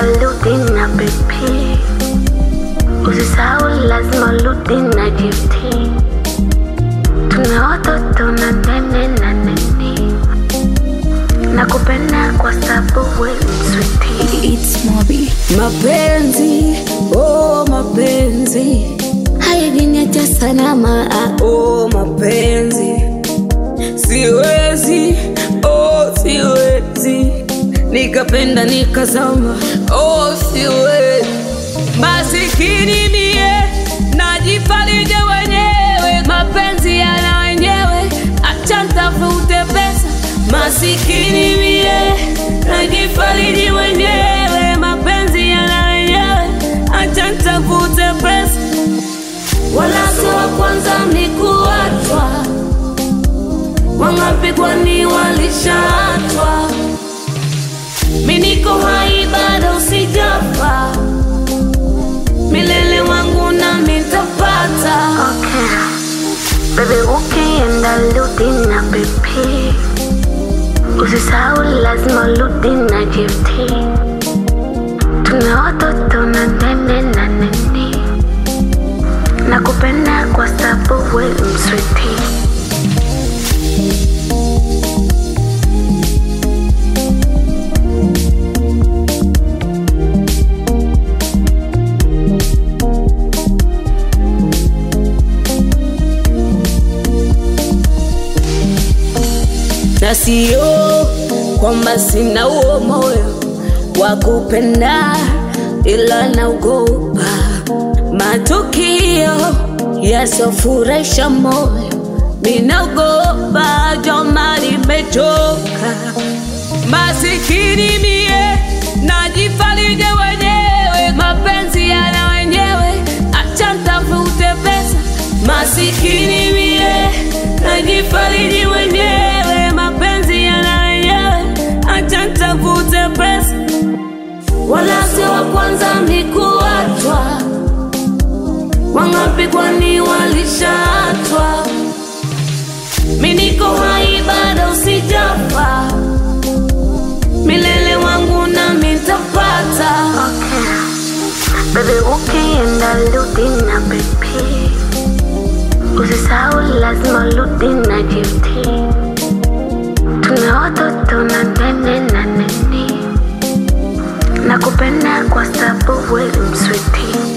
rudi na BP, usisahau lazima rudi na GT. Tuna watoto na nene na nini, nakupenda kwa sababu we mswiti. It's Mobi. Mapenzi, oh mapenzi Hayajiniacha salama, ah, oh mapenzi siwezi oh siwezi nikapenda nikazama oh siwezi masikini mie najifarije wenyewe mapenzi yana wenyewe acha ntafute pesa masikini mie najifariji wenyewe mapenzi yana wenyewe acha ntafute pesa wala si wa kwanza ni kuachwa, wangapi kwani walishaachwa? Mi niko hai bado sijafa, milele wangu na nitapata. okay. Baby ukienda rudi na BP, usisahau lazima rudi na GT. Tuna watoto na nene na nini, nakupenda kwa sababu we mswiti. na sio kwamba sina huo moyo wa kupenda, ila naogopa matukio yasofurahisha moyo. Ninaogopa joma, nimechoka masikini mie, najifarije wenyewe, mapenzi yana wenyewe, acha ntafute pesa. Masikini mie, najifariji wenyewe, mapenzi yana wenyewe, acha ntafute pesa. Wala sio wa kwanza ni kuachwa, wangapi kwani walishaachwa? Mi niko hai bado sijafa, milele wangu nami nitapata. Okay. Baby ukienda rudi na BP, usisahau lazima rudi na GT. Tuna watoto na nene na nini, nakupenda kwa sababu we mswiti.